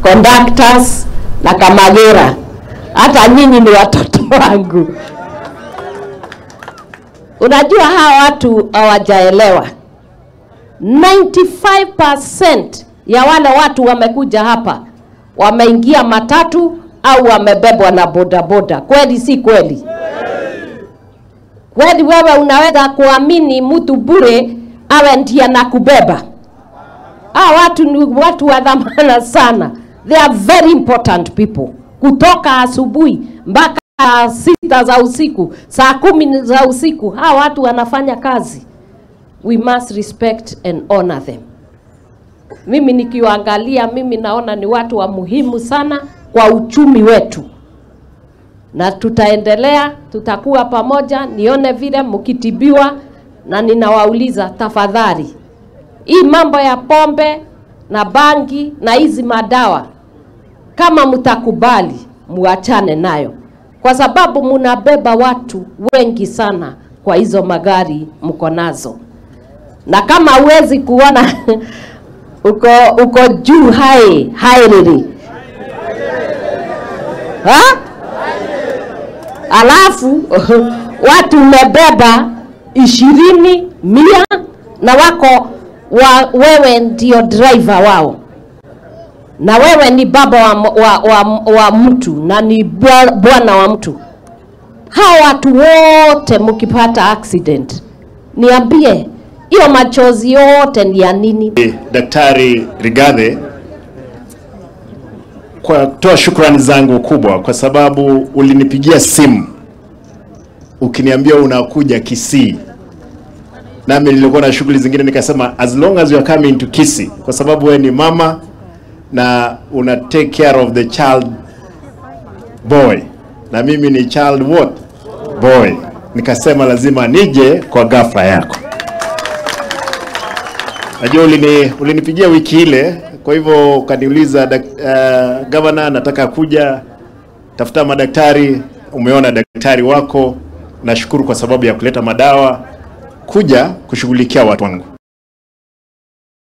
conductors na Kamagera. Hata nyinyi ni watoto wangu. Unajua hawa watu hawajaelewa. 95% ya wale watu wamekuja hapa wameingia matatu au wamebebwa na bodaboda. Kweli si kweli? Kweli wewe unaweza kuamini mtu bure awe ndiye anakubeba? Hawa watu ni watu wa dhamana sana. They are very important people. Kutoka asubuhi mpaka sita za usiku, saa kumi za usiku, hawa watu wanafanya kazi. We must respect and honor them. Mimi nikiwaangalia, mimi naona ni watu wa muhimu sana kwa uchumi wetu, na tutaendelea, tutakuwa pamoja, nione vile mkitibiwa, na ninawauliza tafadhali, hii mambo ya pombe na bangi na hizi madawa, kama mtakubali, muachane nayo, kwa sababu munabeba watu wengi sana kwa hizo magari mko nazo, na kama huwezi kuona uko uko juu hai hairiri ha? Alafu watu umebeba ishirini mia na wako wa, wewe ndio driver wao na wewe ni baba wa, wa, wa, wa mtu na ni bwa- bwana wa mtu. Hawa watu wote mkipata accident, niambie hiyo machozi yote ni ya nini? Daktari Rigathi kwa kutoa shukrani zangu kubwa kwa sababu ulinipigia simu ukiniambia unakuja Kisii, nami nilikuwa na shughuli zingine, nikasema as long as you are coming to Kisii, kwa sababu wewe ni mama na una take care of the child boy na mimi ni child what boy, nikasema lazima nije kwa ghafla yako. Najua ulini, ulinipigia wiki ile, kwa hivyo ukaniuliza uh, gavana, nataka kuja tafuta madaktari. Umeona daktari wako, nashukuru kwa sababu ya kuleta madawa kuja kushughulikia watu wangu.